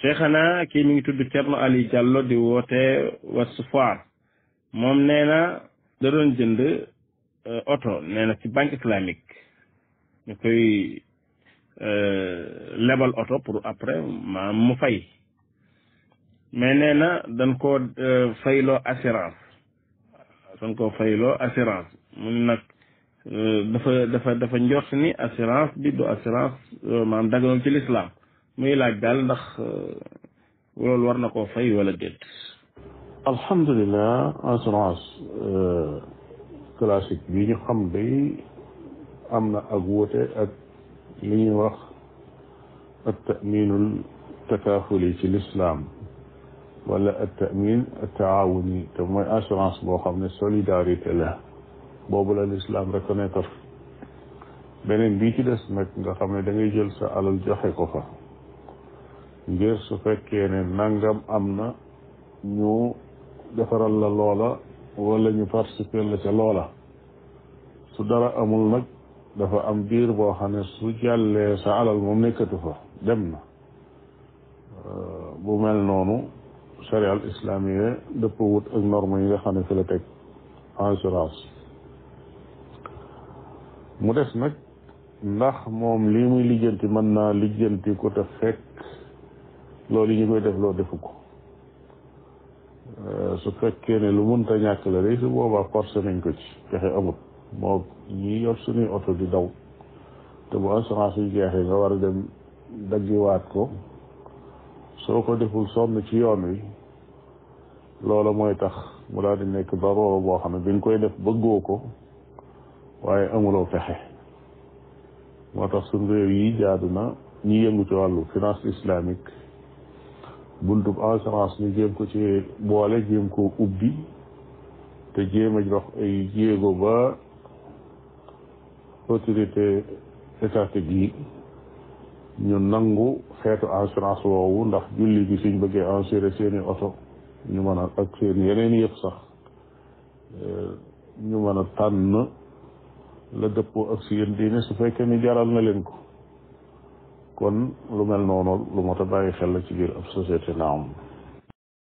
cheikhana kii mi ngi tudd Thierno Ali Diallo di woote Ouest Foire moom nee na da doon jënd oto nee na ci banque islamique ñu koy lebal oto pour après maam mu fay mais nee na dañ koo fayloo assurance dañ koo fayloo assurance mu ne nag dafa dafa dafa njort ni assurance bi du assurance maanaam daganul ci lislaam muy laaj daal ndax loolu war na koo fay wala déet alhamdulilah assurance classique bi ñu xam day am na ak wuute ak li ñuy wax at taminul takaafuli ci lislaam wala at tamin at taawuni te mooy assurance boo xam ne solidarité la boobu la lislaam reconnaître beneen bii ci des nag nga xam ne da ngay jël sa alal joxe ko fa ngir su fekkee ne nangam am na ñu defaral la loola wala ñu participer la ca loola su dara amul nag dafa am biir boo xam ne su jàllee sa alal moom nekkatu fa dem na bu mel noonu charia al islamiyya dëpp wut ak norme yi nga xam ne fi la teg assurance mu des nag ndax moom lii muy lijjanti mën naa lijjanti ko te fekk loolu yi ñu koy def loo defu ko su fekkee ne lu mënta ñàkk la day su boobaa forcé nañ ko ci pexe amut moo ñi yor suñuy oto di daw te bu assurance yu jeexee nga war a dem daggiwaat ko soo ko deful sonn ci yoon wi loola mooy tax mu daal di nekk daroora boo xam ne bi nga koy def bëggoo ko waaye amuloo pexe moo tax suñ réew yi jaadu na ñi yëngu ci wàllu finance islamique buntub assurance ñu jéem ko ci boole jéem ko ubbi te jéem a dox ay jéego ba autorité étatique yi ñu nangu xeetu assurance woowu ndax julli gi suñ bëggee assurer seeni oto ñu mën a ak seen yeneen yëpp sax ñu mën a tànn la dëppoo ak si yéen diine su fekkee ni jaral na leen ko kon lu mel noonu lu mot a bàyyi xel la ci biir ab société naam